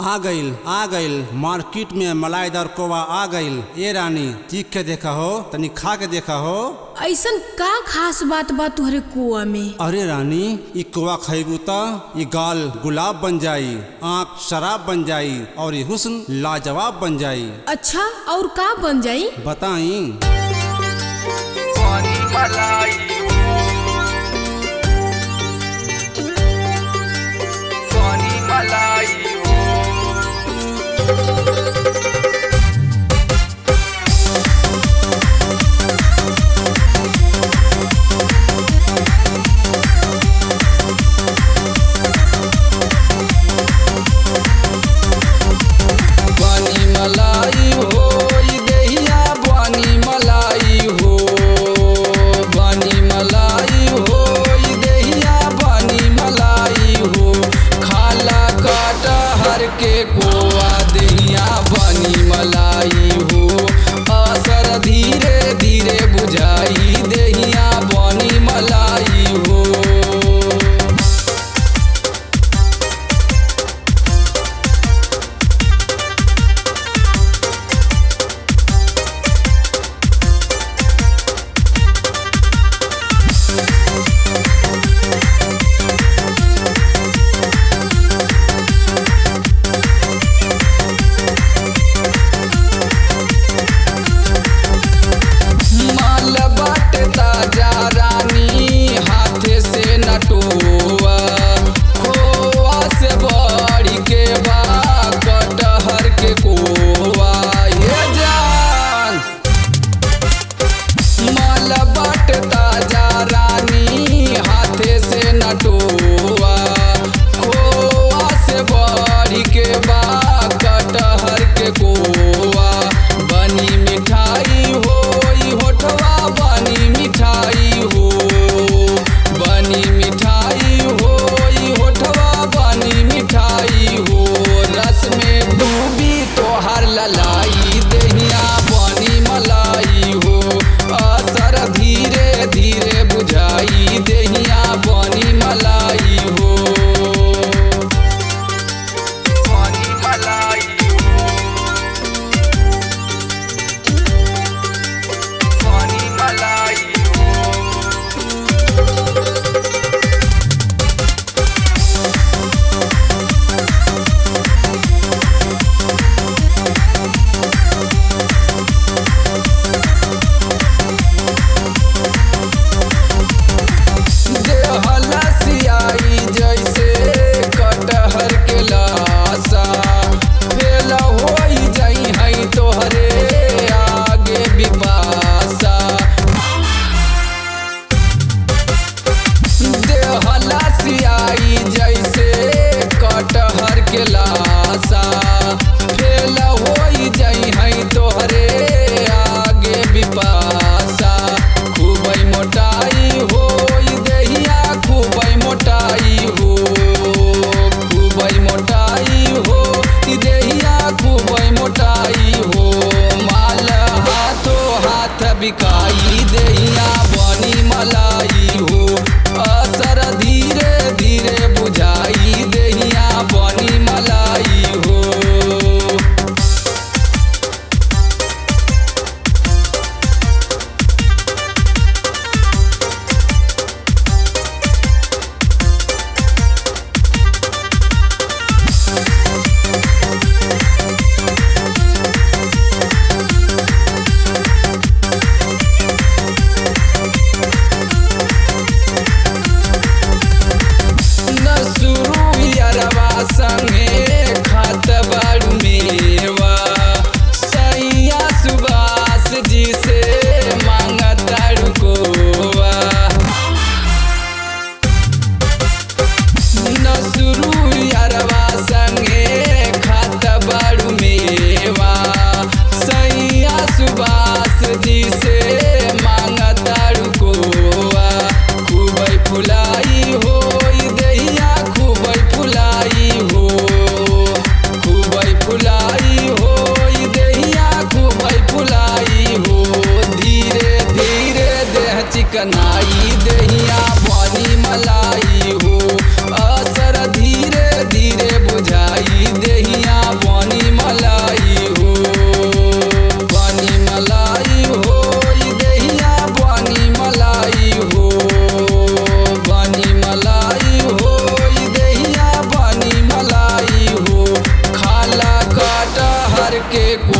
आ गइल आ गइल मार्केट में मलाईदार कोवा आ गइल ए रानी चीख के देखा हो तनी खा के देखा हो ऐसन का खास बात बा तुहरे कुआ में अरे रानी ई कोवा खइबू त ई गाल गुलाब बन जाई आँख शराब बन जाई और ई हुस्न लाजवाब बन जाई अच्छा और का बन जाई बताई पानी मलाई पानी मलाई पानी मलाई हो ई देहिया पानी मलाई हो पानी मलाई हो ई देहिया पानी मलाई हो खाला काटा हर के कोआ देहिया पानी मलाई हो असर धीरे धीरे बुझाई देहिया पानी मलाई हो माल बाटे ताजा रानी हाथे से नटुआ खोआ से बड़ी के बा कटहर के कोआ ये जान माल बाटे ताजा रानी हाथे से नटुआ खोआ से बड़ी के बा कटहर के कोआ बनी मिठाई हो ई होठवा बनी मिठाई हो बनी मिठाई हो ई होठवा बनी मिठाई हो रस में डूबी तोहर ललाई देहिया बनी मलाई हो असर धीरे धीरे बुझाई देहिया बनी मलाई हो बनी मलाई पानी मलाई देहला सियाई जैसे कटहर के लाशा फेल होई जाई है तोहरे आगे बिपाशा देहला सियाई जैसे कटहर के लाशा फेल होई जाई है तोहरे आगे बिपाशा खूबई मोटाई हो ई देहिया खूबई मोटाई हो खूबई मोटाई हो ई देहिया खूबई मोटाई हो माल हाथो हाथ बिकाई देहिया बनी मलाई हो असर धीरे धीरे बुझाई देहिया बनी मलाई हो के